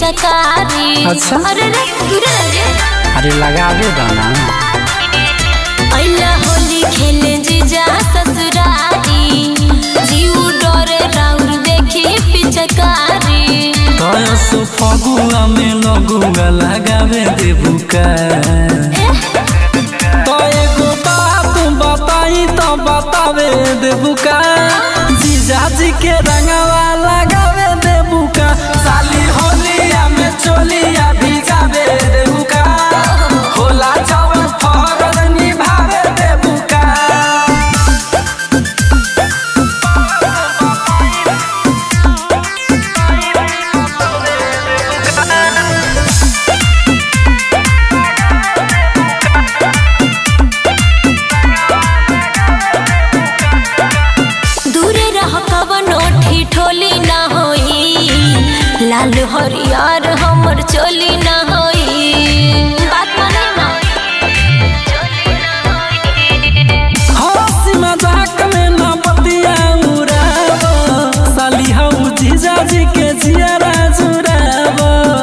पिचकारी अच्छा। अरे रे दूरे रह रे अरे लगावे दाना अइला होली खेले जीजा ससुरारी जीव डरे राउर देखी पिचकारी तयस फगुआ में लगुआ लगावे देबुका तो एगो बात बताई तो बतावे देबुका जीजाजी के रंगवा लगावे देबुका साली होलिया में चोलिया भिगावे देबुका होला जवन फरज निभावे देबुका दूरे रह कवनो ठिठोली ना होई लाल हरियर हमर चोली ना होई बात माने ना हंसी मजाक में न बतिया उड़ाव साली हऊ जीजाजी के जियारा जुड़ाव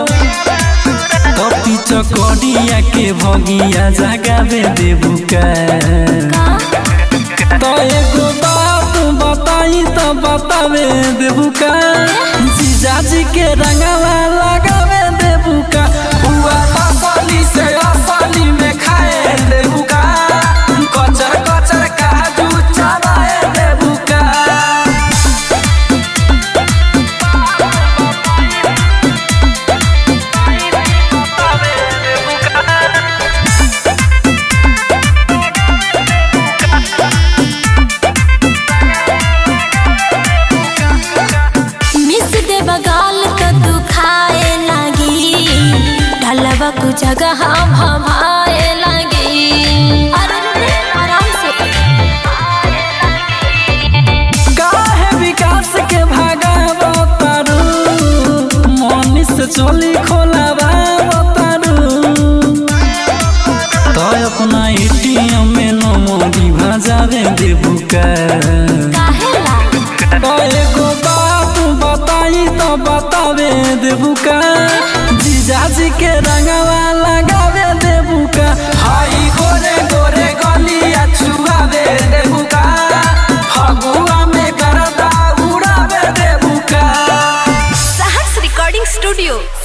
कपी चकड़िया के भगिया जगावे देबुका तो एगो बात बताई तो बतावे देबुका जीजाजी के रंगवा लगावे देबुका हुआ असली से असली में खाए देबुका कचर कचर काजू चबाए देबुका मिस दे बगाल तो दुखाए लागी ढलवा को जगह हम हमाए लागी अरे रे रे, आराम से काहे विकास के भागावतारू मनीष चोली खोलावावतारू तो अपना एटीएम में नमोदी भजावे देबुका काहेला तो एगो बात बताई तो बतावे देबुका जीजाजी के रंगवा लगावे देबुका हाई गोरे गोरे गलिया छुआवे देबुका फगुआ में करदा उड़ावे देबुका सहर्ष रिकॉर्डिंग स्टूडियो